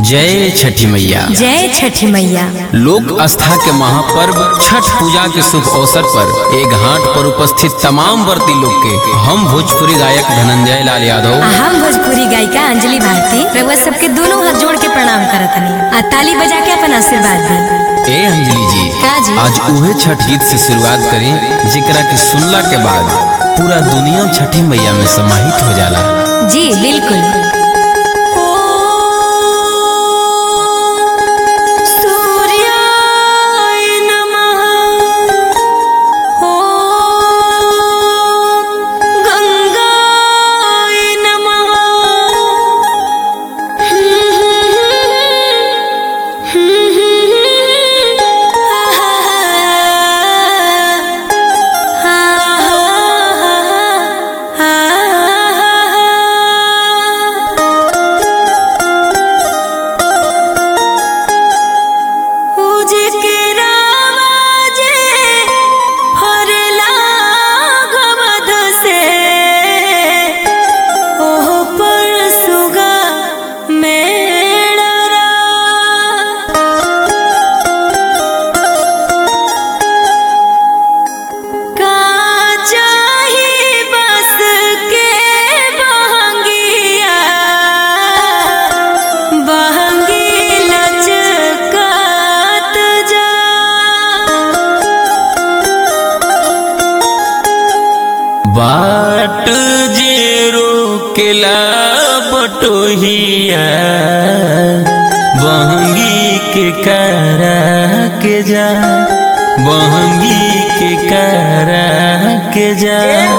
जय छठी मैया जय छठी मैया लोक आस्था के महापर्व छठ पूजा के शुभ अवसर पर एक घाट पर उपस्थित तमाम व्रती लोग के हम भोजपुरी गायक धनंजय लाल यादव आ हम भोजपुरी गायिका अंजलि भारती रउआ सबके दोनों हाथ जोड़ के प्रणाम करत हनी आ ताली बजा के अपन आशीर्वाद दी ए अंजलि जी का जी? आज उहे छठ गीत से शुरुआत करें जेकरा के सुनला के बाद पूरा दुनिया छठी मैया में समाहित हो जाला जी बिल्कुल सूर्याय नमः ॐ गंगाय नमः उजके रावाजे हरला गवध से ओह पर सुगा मेणरा का चाही बस के बहंगिया बहंगी लचकात जा बाट जे रोकेला बटोहिया बहंगी के करा के जा बहंगी के करा के जा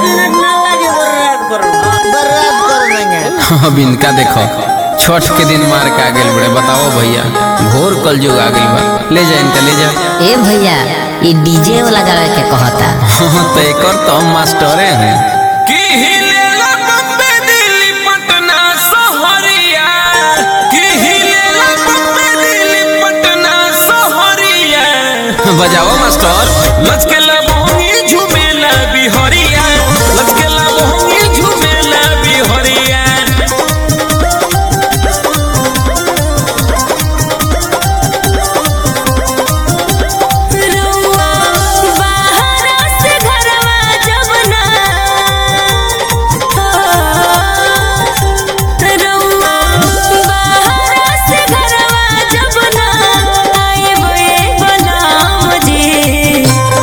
अब इनका देखो छठ के दिन मार के आ गेल बड़े बताओ भैया घोर कल जुग आ गेल बा ले जा इनका ले जा ए भैया ये डीजे वाला गावे के कहता हाँ तो एकर तो हम मास्टरे हैं कि हिलेला बम्बे दिल्ली पटना सहरिया कि हिलेला बम्बे दिल्ली पटना सहरिया बजाओ मास्टर लचकेला मोहनी झूमेला बिहरिया लचकेला मोहनी झूमेला बिहरिया रउआ बाहरा से घरवा जब ना रउआ बाहरा से घरवा जब ना आएबे बलाम जी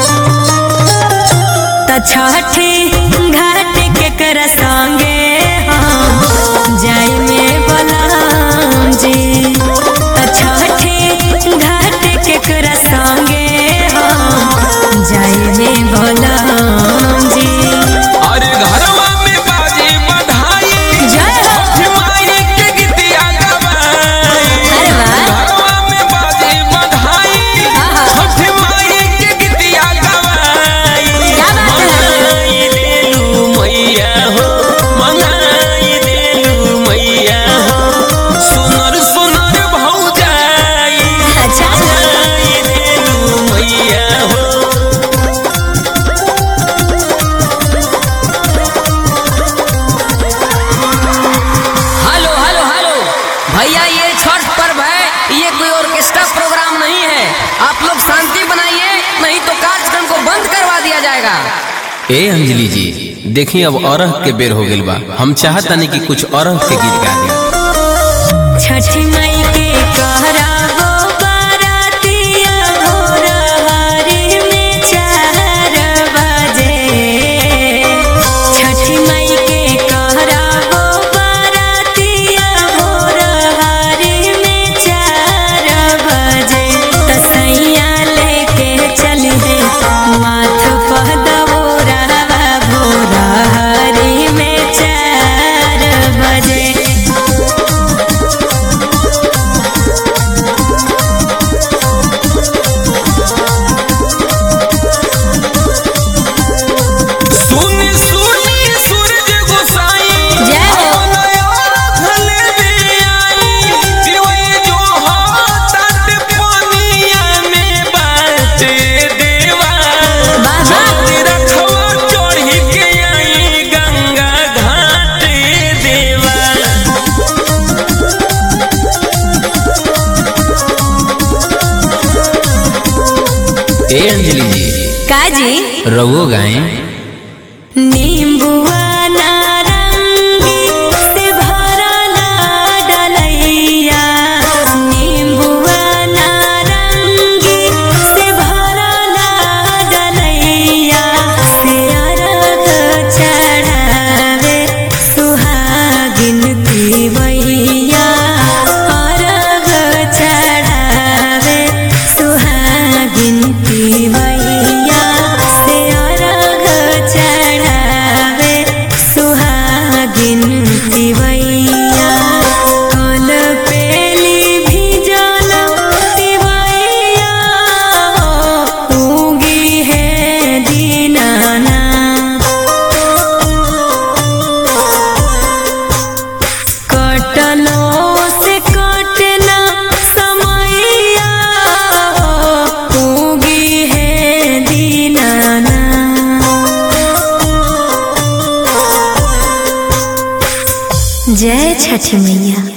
त छठी घाट के कर संगे हम जाई में बलाम जी त छठी घाट के कर संगे हम जाई में बलाम जी अरे घरवा में बाजे बधाई जय हो। छठ माई के गीतिया गवाई अरे वाह। घरवा में बाजे बधाई आहा। छठ माई के गीतिया गवाई क्या बात है? मंगाई देलू मैया हो मंगाई देलू मैया हो सुनर सुनर भौजाई अच्छा। मंगाई देलू मैया हो हेलो हेलो हेलो भैया ये छठ पर्व है ये कोई ऑर्केस्ट्रा प्रोग्राम नहीं है आप लोग शांति बनाइए नहीं तो कार्यक्रम को बंद करवा दिया जाएगा ए अंजलि जी देखिए अब अरह के बेर हो गेल बा हम चाहतानी कि कुछ अरह के गीत गा दी छठी मई के कहरावो बारातिया भोरहारी में चार बजे छठी मई के कहरावो बारातिया भोरहारी में चार बजे तसैया लेके चली है माथ पहदवोरावा भोरहारी में चार बजे ए अंजलि जी काजी रवो गाएं नींबुआ नारंगी से भरला डलैया नींबुआ नारंगी से भरला डलैया से अरग चढ़ावे सुहागिन पिबैया अरग चढ़ावे सुहागिन पिबैया से अरग चढ़ावे सुहागिन पिबैया कल पेली भिजल पिबैया उगी है दीनाना कटलो से कटना समैया उगी है दीनाना जय छठी मैया